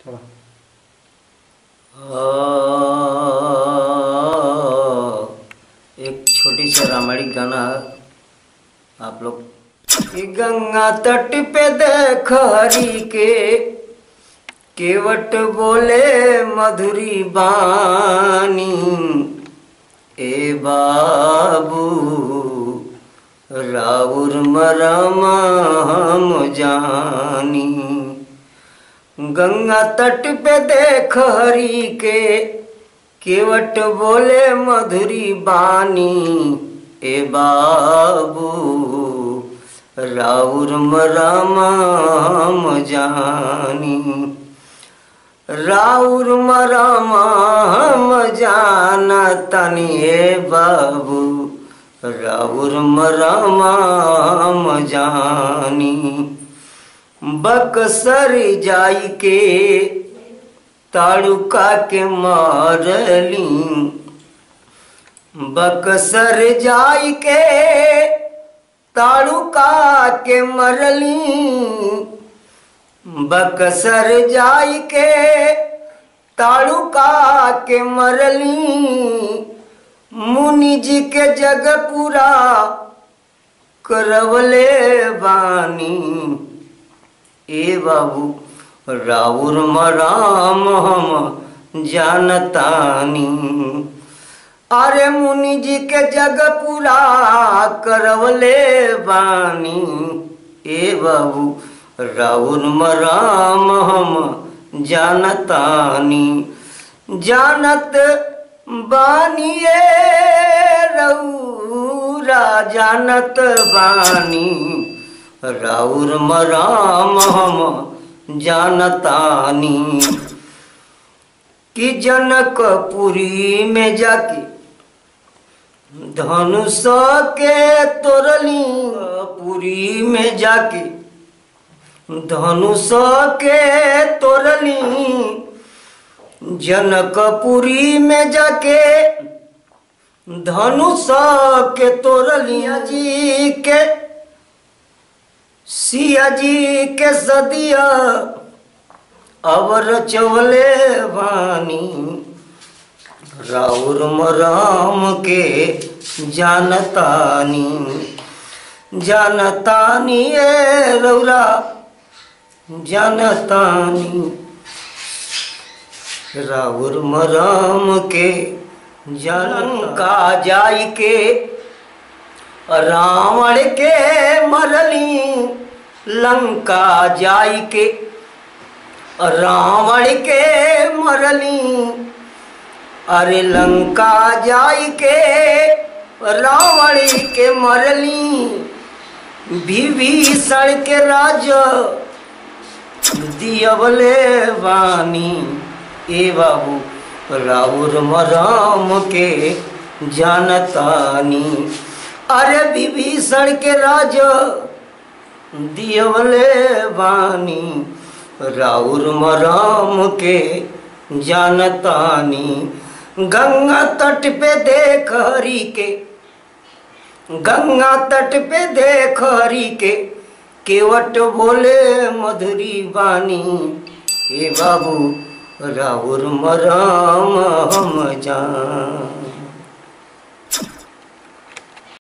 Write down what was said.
चलो एक छोटी सी रामायणी गाना आप लोग कि गंगा तट पे देख हरि के केवट बोले मधुरी बानी ए बाबू राउर मरमा हम जानी गंगा तट पे देख हरि के केवट बोले मधुरी बानी ए बाबू राउर मराम जानी राउर मराम जाना तनी ए बाबू राउर मराम जानी बक्सर जाई के ताड़ुका के मारली बक्सर जाई के ताड़ुका के मरली बक्सर जाई के ताड़ुका के मरली मुनि जी के जग पूरा करवले बानी ए बाबू राउर मराम हम जानतानी अरे मुनि जी के जग पूरा करवले बानी ए बाबू राउर मराम हम जानतानी जानत बानिए रऊरा जानत बानी राउर मराम हम जानतानी कि जनकपुरी में जाके धनुष के तोरली पुरी में जाके धनुष के तोरली जनकपुरी में जाके धनुष के तोरलिया जी के सिया जी के सदिया अवर चवले वानी राउर मराम के जानतानी जानतानी ए रौरा जानतानी राउर मराम के जानका जाई के रावण के मरली लंका जाई के रावण के मरली अरे लंका जाई के रावण के मरली विभीषण के राज दियवले वानी ए बाबू राउर मराम के जानतानी अरे विभीषण के राज दियवले वानी राउर मराम के जानतानी गंगा तट पे देख हरी के गंगा तट पे देख हरी के केवट बोले मधुरी बानी ए बाबू राउर मराम हम जान